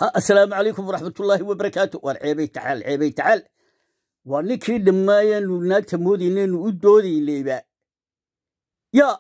asalaamu calaykum waraxmatullaahi wabarakaatu waan ceebay tacaal ceebay tacaal waa ninkii dhammaayanu naagta moodaynaynu u doodaynayba yaa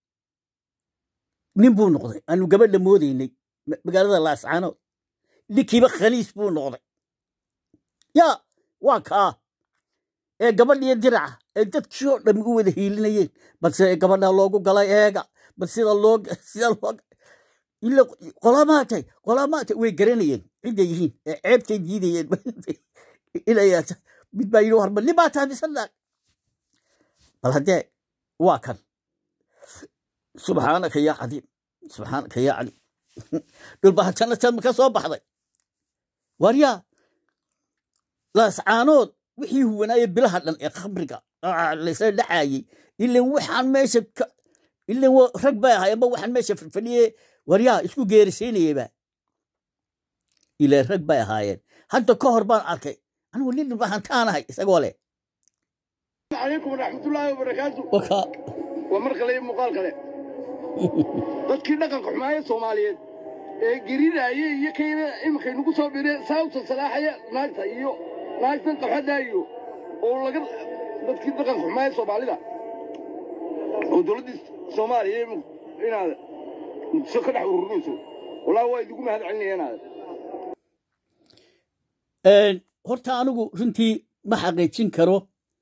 nin buu noqday aanu gabadha moodaynay magaalada laascaanood ninkiiba khaliis buu noqday yaa waa kaa ee gabadhiyo diraca ee dadkii oo dhammi u wada hiilinayeen balse gabadha loogu galay eega bal sida loo sida loo ila qolamaatay qolamaatay way garanayeen cidday yihiin ee ceebtay diidayeen inayaa mid baa yidhi warba nin baa tahay mise naag bal haddee waa kan subxaanaka yaa cadiim subxaanaka yaa cadiim dhulbahatana tad ka soo baxday waryaa laascaanood wixii huwanaaye bilaha dhan ee khamriga laysla dhacaayey ilan waxaan meesha ilan rag bay ahay amba waxaan meesha fadhiye waryaa isku geerisiinayaba ilan rag bay ahaayeen hadda ka hor baan arkay anigu nin dhulbahantaanahay isagoo leh عليكم ورحمة الله وبركاته wakaa ومر kale iyo muuqaal kale dadkii dhaqanka xumaaya soomaaliyeed ee geridaaye iyo kayna iminkay nagu soo bireen saawta salaaxaya naagta iyo naagtan qaxada iyo oo laga dadkii dhaqanka xumaaya soomaalida oo dowladdii soomaaliya inaad muqdisho ka dhex ururinayso wallaahi waa idigu mahad celinaya inaad horta anigu runtii ma xaqiijin karo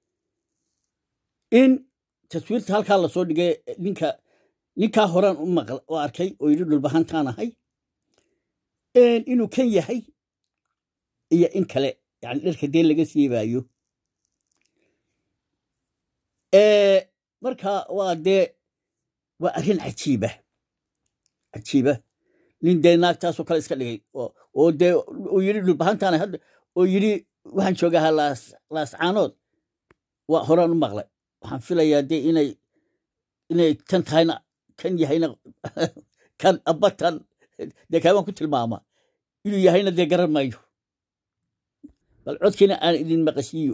in taswiirta halkaa lasoo dhigay ninka ninkaa horaan u maql u arkay oo yidhi dhulbahantaan ahay inuu kan yahay iyo in kale yani dharka dee laga siibaayo marka waa dee waa arrin cajiiba cajiiba nin dee naagtaasoo kale iska dhigay oo dee uu yidhi dhulbahantaan hadda oo yidhi waxaan joogahaa laas laascaanood waa horaan u maqlay waxaan filayaa dee inay inay tan tahayna kan yahayna kan abatan dee kaabaan ku tilmaama inuu yahayna dee garan mayo bal codkiina aan idin maqashiiyo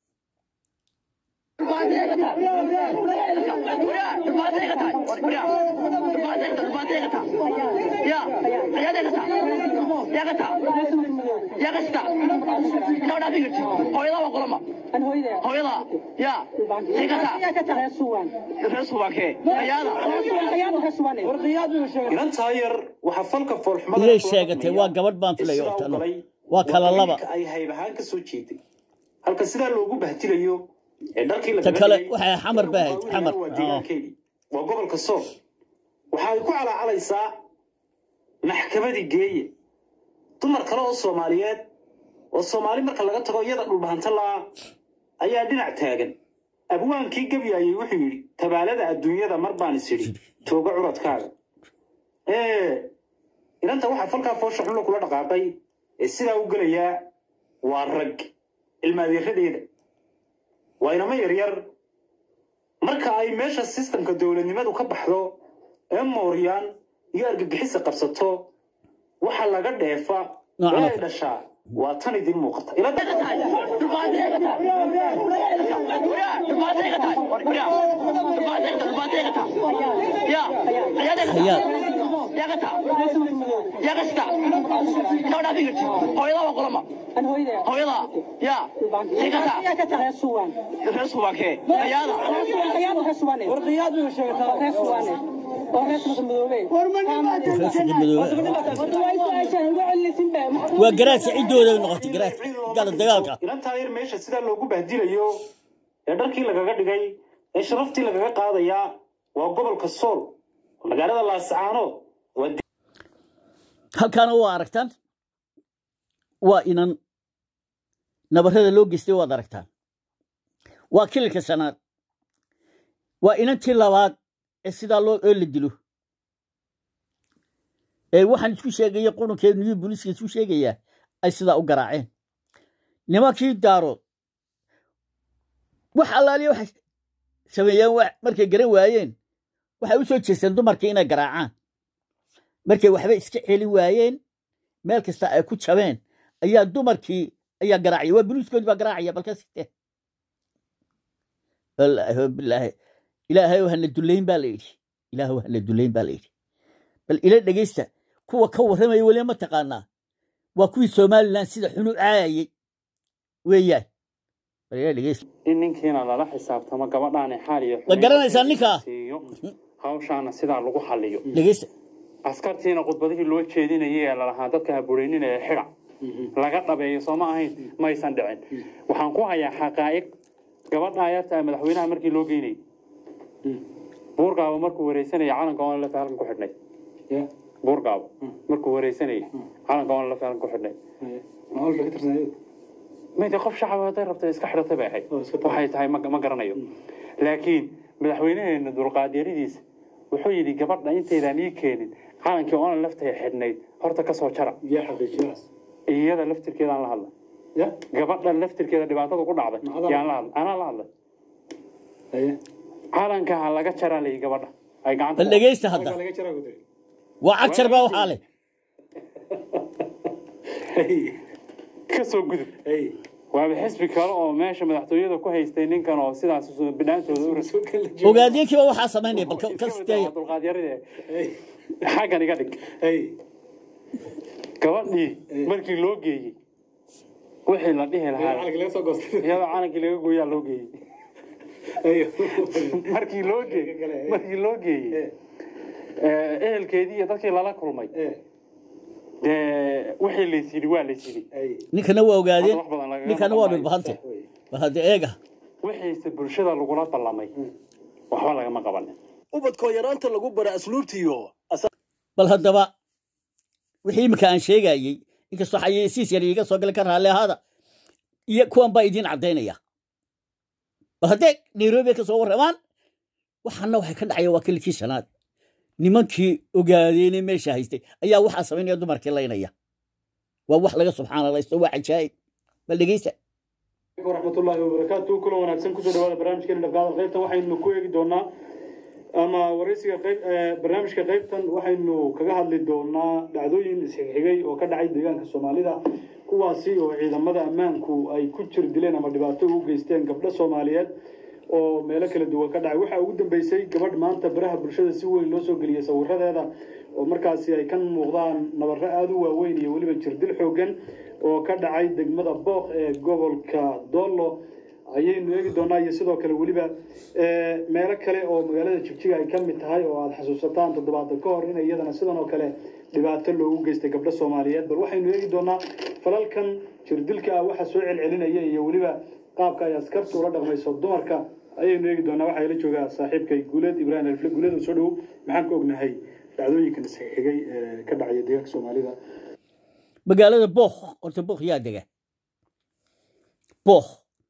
inantaa yar waxaa falka foolxumada ilay sheegatay waa gabadh baan filaya horta waa kala laba ay hayb ahaan ka soo jeeday halka sidaa loogu bahtilayo ee dharkii ta kale waxay xamar ba ahayd xamar waa deegaankeedii waa gobolka sool waxa ay ku calaacalaysaa maxkamadii geeye dumar kale oo soomaaliyeed oo soomaali marka laga tago iyada dhulbahanta laa ayaa dhinac taagan abwaankii gebyaayey wuxuu yidhi tabaalada adduunyada mar baan is idhi tooga curadkaaga inanta waxaa falkaa foosha xunla kula dhaqaaqay ee sidaa u gelayaa waa rag ilmaadeeradeeda waa inamo yaryar marka ay meesha sistamka dowladnimadu ka baxdo ee mooryaan iyo argagixisa qabsato waxa laga dheefa Noocan oo ee ay dhashaa waa tan idin muuqata ila hayaad waa garaadka ciddooda noqotay garaadka gala dagaalka inantaa yar meesha sidaa loogu bahdilayo ee dharkii lagaga dhigay ee sharaftii lagaga qaadayaa waa gobolka sool magaalada laascaanood waa halkaana waa aragtaan waa inan nabarrada loo geystay waad aragtaan waa kililka shanaad waa inantii labaad ee sidaa loo oo la dilo ee waxaan isku sheegaya qurunkeenu iyo booliiska isku sheegayaa ay sidaa u garaaceen nimankii daarood wax allaaliya waxay sameeyeen wa- markay garan waayeen waxay u soo jeesteen dumarkii inay garaacaan markay waxba iska celi waayeen meel kasta ay ku jabeen ayaa dumarkii ayaa garaacaya waa buluuskoodii baa garaacaya balka sitee wallaahi bilaahi ilaahay hana dullayn baa la yidhi ilaahay hana dullayn baa la yidhi bal ila dhegeysta kuwa ka warramaya weli ma taqaanaa waa kuwii somalilan sida xunu caayayey weeyaan bal dhegeysta in ninkiina lala xisaabtamo gabadhaani xaal iyo Ma garanaysaa ninkaa? siiyo hawshaana sidaa lagu xaliyo dhegeysta askartiina khudbadihii loo jeedinayay ee lalahaa dadka habureynin ee xidha laga dhabeeyo sooma ahayn maysan dhicin waxaan ku hayaa xaqaa'iq gabadha ayarta ah madaxweynaha markii loo geynayay buurgaabo markuu wareysanaya calanka oon lafa halkan ku xidhnay buurgaabo markuu wareysanayay calanka oon lafa halkan ku xidhnay mid qof shacab hadday rabta iska xidhatay bay ahayd waxay tahay ma ma garanayo laakiin madaxweynaheena dulqaadyaradiisa wuxuu yidhi gabadha intaydaan ii keenin calankii oonan laftay xidhnayd horta ka soo jara iyada laftirkeedaan la hadla gabadha laftirkeeda dhibaatada ku dhacday yaan la hadla anaa la hadlay calanka ha laga jaraa layi gabadha ay gacanta bal dhegeysta hadda waa cagjar baa waxaa leh ka soo gudub waaba xisbi kale oo meesha madaxtooyada ku haystay ninkan oo sidaas bidhaantooda u raso ogaadeenkiiba waxaa samaynaya bal ka- ka steeya dulqaadyarade xaggan iga dhig gabadhii markii loo geeyey wixii la dhihi lahaa iyadoo calankii laga gooyaa loo geeyey markii loo geeyey markii loo geeyey eh, ehelkeedii iyo dadkii lala kulmay dee wixii lays yidhi waa lays yidhi ninkana waa ogaadeen Wax badan lagaga ninkana waa maqan dhulbahante bal hadda eega wixiise bulshada lagula ballamay waxba lagama qabanin ubadkoo yaraanta lagu bara asluubtiyo bal haddaba wixii iminka aan sheegayey inkastoo xayeysiis yar iiga soo gala ka raalli ahaada iyo kuwan baa idiin caddaynaya bal haddee nairobi ka soo warramaan waxaana waxay ka dhacaya waa kilikii shanaad nimankii ogaadeene meesha haystay ayaa waxaa samaynaya dumarkii laynaya waa wax laga subxaanalaysto waa cajaa'ib bal dhegeysta waraxmatullaahi wabarakaatu kulan wanaagsan kusoo dhawaada barnaamijkeena dhaqaada qaybtan waxaynu ku eegi doonaa ama waraysiga qayb eh, barnaamijka qaybtan waxaynu kaga hadli doonaa dhacdooyin isxigxigay oo ka dhacay deegaanka soomaalida kuwaasi oo ciidamada ammaanku ay ku jir dileen ama dhibaato u geysteen gabdho soomaaliyeed oo meelo kala duwan ka dhacay waxaa ugu dambeysay gabadh maanta baraha bulshada si weyn loo soo geliyey sawiradeeda oo markaasi ay ka muuqdaan nabarro aada u waaweyn iyo weliba jirdil xoogan oo ka dhacay degmada booq ee gobolka doollo ayaynu eegi doonaa iyo sidoo kale weliba eh, meelo kale oo magaalada jigjiga ay ka mid tahay oo aada xasuusataan toddobaatan ka hor in iyadana sidan oo kale dhibaato loogu geystay gabdho soomaaliyeed bal waxaynu eegi doonaa falalkan jirdilka ah waxa soo celcelinaya iyo weliba qaabka ay askartu ula dhaqmayso dumarka ayaynu eegi doonaa waxaa ila joogaa saaxiibkay guuleed ibraahim alfle guuleed oo soo dhowow maxaan ka ognahay dhacdooyinkan isxigay ee ka dhacaya deegaanka soomaalida magaalada book horta book yaa dega book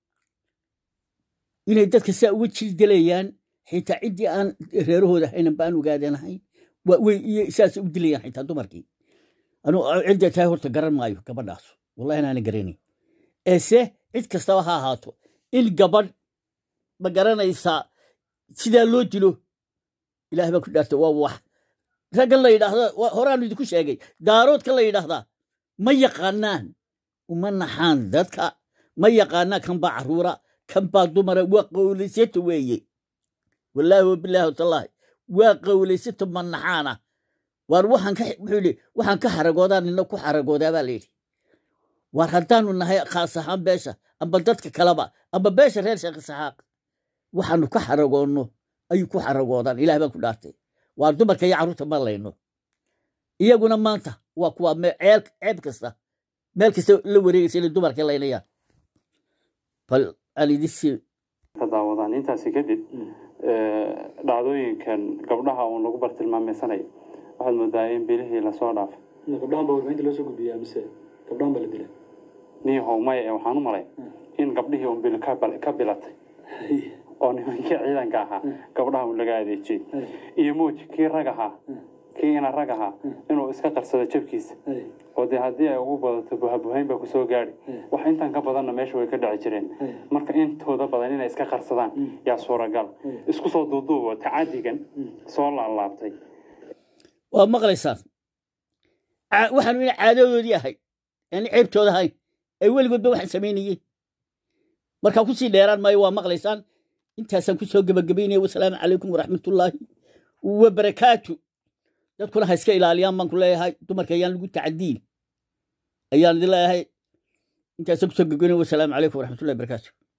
inay dadka saa uga jildilayaan xitaa ciddii aan reerahooda haynan baan ogaadanahayn waa way iyo saas u dilayaan xitaa dumarkii anu cidda tahay horta garan maayo gabadhaas wallahi inaana garanayn eese cid kastaba ha ahaato in gabadh ma garanaysaa sidaa loo dilo ilaah baa ku dhaarta waa wax raggan la yidhaahda waa- horaanu idinku sheegay daaroodka la yidhaahdaa ma yaqaanaan uma naxaan dadka ma yaqaanaan kan baa caruura kan baa dumara waa qowlaysato weeye wallaahi wabilaahi watallaahi waa qowlaysato ma naxaana waar waxaan ka wuxuu yidhi waxaan ka xaragoodaa nina ku xaragoodaa baa layidhi waar haddaanu nahay khaas ahaan beesha amba dadka kaleba amba beesha reer sheekh isxaaq waxaanu ka xaragoonno ayuu ku xaragoodaan ilaah baan ku dhaartay waar dumarka iyo carruurta ma layno iyaguna maanta waa kuwa me- ceel ceeb kasta meel kasta la wareegaysa inay dumarka laynayaan bal aan idin sii ka daawadaan intaasi kadib eh, dhacdooyinkan gabdhaha uun lagu bartilmaameysanaya waxaad moodaa in bilihii lasoo dhaafay gabdhahan baa warbaahinta loo soo gudbiyaa mise gabdhahan baa la dilay niyahow maya ee waxaan u malay in gabdhihii un bil ka bal- ka bilatay oo nimankii ciidanka ahaa gabdhaha un laga adeejiyey iyo muuji kii rag ahaa kii ina rag ahaa inuu iska qarsado jabkiisa oo dee haddii ay ugu badato buhabuhayn baa kusoo gaadhi wax intan ka badanna meesha way ka dhaci jireen marka intooda badan inay iska qarsadaan yaa suuragal isku soo duuduubo tacadigan soo laalaabtay waa maqlaysaan Ca- waxaanu ina caadadoodii ahay aan ceebtooda ahayn ay weligoodba waxaan samaynayeen markaa kusii dheeraan maayo waa maqlaysaan intaasaan kusoo gebagabaynaya wasalaamu calaykum waraxmatullaahi wabarakaatu dadkuna ha iska ilaaliyaan baan ku leeyahay dumarka ayaan lagu tacadiin ayaan idin leeyahay intaasa kusoo gogoynay wasalaamu calaykum waraxmatullahi barakaatu